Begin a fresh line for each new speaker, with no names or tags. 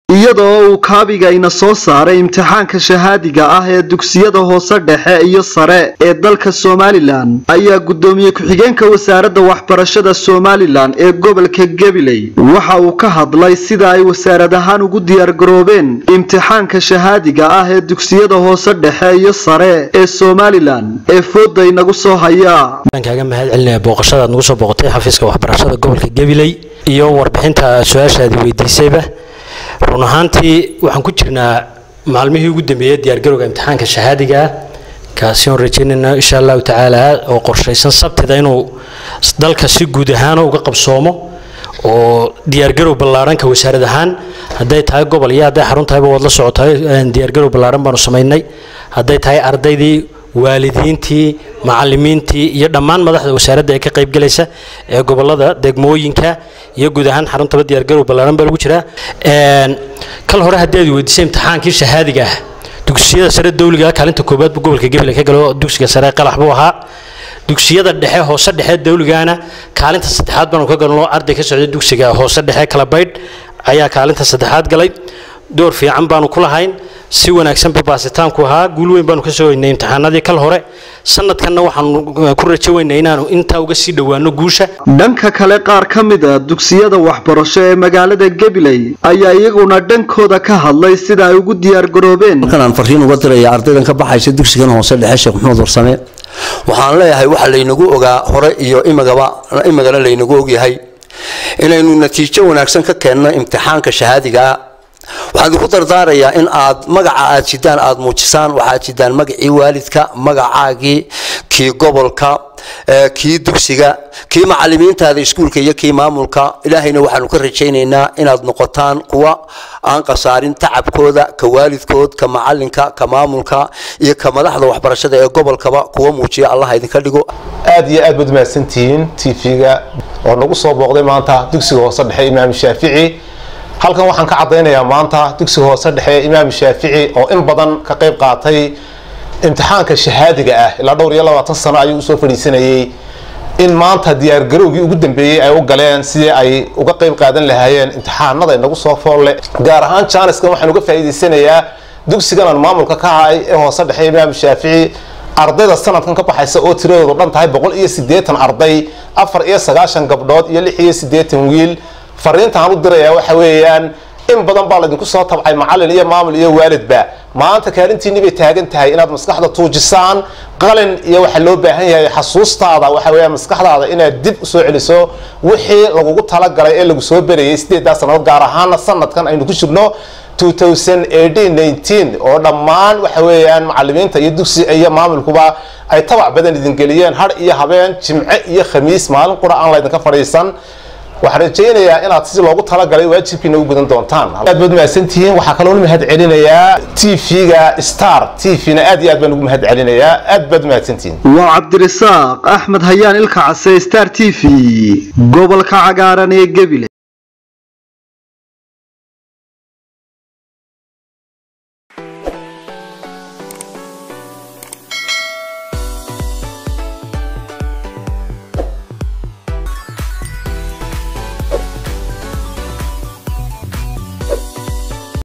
iyadoo uu kaabigayna soo saaray imtixaanka shahaadiga ah ee dugsiyada hoose dhexe iyo sare ee dalka somalilan ayaa guddoomiye ku-xigeenka wasaaradda waxbarashada somalilan ee gobolka gabiley waxa uu ka hadlay sida ay wasaarad ahaan ugu diyaargaroobeen imtixaanka shahaadiga ah ee dugsiyada hoose dhexe iyo sare ee somalilan ee fooda inagu soo haya
kaaga mahad celinaya booqashadaad nagu soo booqotay xafiiska waxbarashada gobolka gabiley iyo warbixinta su-aashaadi weydiisayba run ahaantii waxaan ku jirnaa maalmihii ugu dambeeyey diyaargarowga imtixaanka shahaadiga ah kaasi oon rajeynayna insha allahu tacaala oo qorshaysan sabtida inuu dalka si guud ahaan uga qabsoomo oo diyaargarow ballaaranka wasaarad ahaan hadday tahay gobol iyo hadday xarun tahayba waad la socotahay diyaargarow ballaaran baanu samaynay hadday tahay ardaydii waalidiintii macalimiintii iyo dhammaan madaxda wasaaradda ee ka qaybgalaysa ee gobolada degmooyinka iyo guud ahaan xaruntaba diyaargarow ballaaran baa lagu jiraa kal hore haddii aad weydiisay imtixaankii shahaadiga ah dugsiyada sare dawliga kaalinta koobaad buu gobolka gabiley ka galo dugsiga sare qalax buu ahaa dugsiyada dhexe hoose dhexe dawligana kaalinta saddexaad baanu ka galno arday ka socday dugsiga hoose dhexe kalabaydh ayaa kaalinta saddexaad galay door fiican baanu ku lahayn si wanaagsan babaasitaanku ahaa guul weyn baanu ka soo weynay imtixaanadii kal hore sanadkanna waxaanu ku rajo weynay inaanu intaa uga sii dhowaano guusha
dhanka kale qaar ka mid a dugsiyada waxbarasho ee magaalada gabiley ayaa iyaguna dhankooda ka hadlay sida ay ugu diyaargaroobeen
markan aan farriin uga diraya ardaydan ka baxaysa dugsigan hoose dhexe sheekh maxamed warsame waxaan leeyahay waxa laynagu ogaa hore iyo imagaba imagana laynagu ogyahay inaynu natiijo wanaagsan ka keenno imtixaanka shahaadigaa waxaan idinku dardaarayaa in aad magaca aad jidaan aada muujisaan waxaad jidaan magacii waalidka magacaagii kii gobolka kii dugsiga kii macalimiintaada iskuulka iyo kii maamulka ilaahayna waxaanu ka rajaynaynaa inaad noqotaan kuwa aan khasaarin tacabkooda ka waalidkood ka macalinka ka maamulka iyo ka madaxda waxbarashada ee gobolkaba kuwa muujiya allah idinka dhigo
aad iyo aad baad mahadsantihiin tv-ga oo nagu soo booqday maanta dugsiga hoose dhexe imaam shaafici halkan waxaan ka caddaynayaa maanta dugsiga hoose dhexe imaam shaafici oo in badan ka qayb qaatay imtixaanka shahaadiga ah ilaa dhowr iyo labaatan sano ayuu usoo fadhiisanayay in maanta diyaargarowgii ugu dambeeyey ay u galeen sidii ay uga qayb qaadan lahaayeen imtixaanada inagu soo foolle gaar ahaan jaaniskan waxaan uga faa'iidaysanayaa dugsigan aan maamulka ka ahay ee hoose dhexe imaam shaafici ardayda sanadkan ka baxaysa oo tiradoodu dhan tahay boqol iyo siddeetan arday afar iyo sagaashan gabdhood iyo lix iyo siddeetan wiil fariintaan u dirayaa waxa weeyaan in badan baa laydinku soo tabcay macalin iyo maamul iyo waalidba maanta kaalintiinni bay taagan tahay inaad maskaxda tuujisaan qalin iyo waxaa loo baahan yahay xasuustaada waxa weeyaan maskaxdaada inaad dib usoo celiso wixii lagugu talagalay ee lagu soo berayay sideedaa sannadood gaar ahaana sanadkan aynu ku jirno oo dhammaan waxa weeyaan macalimiinta iyo dugsi iyo maamulkuba ay tabac badan idin geliyeen har iyo habeen jimce iyo khamiis maalin qura aan laydinka fadhiisan waxaan rajaynayaa inaad si loogu talagalay waajibkiina u gudan doontaan aad baad mahadsantihiin waxaa kaloo mahad celinayaa tv-ga star tv-na aad iyo aad baan ugu mahad celinayaa aad baad mahadsantihiin
waa cabdirasaaq axmed hayaan ilka case star t v gobolka cagaaran ee gebile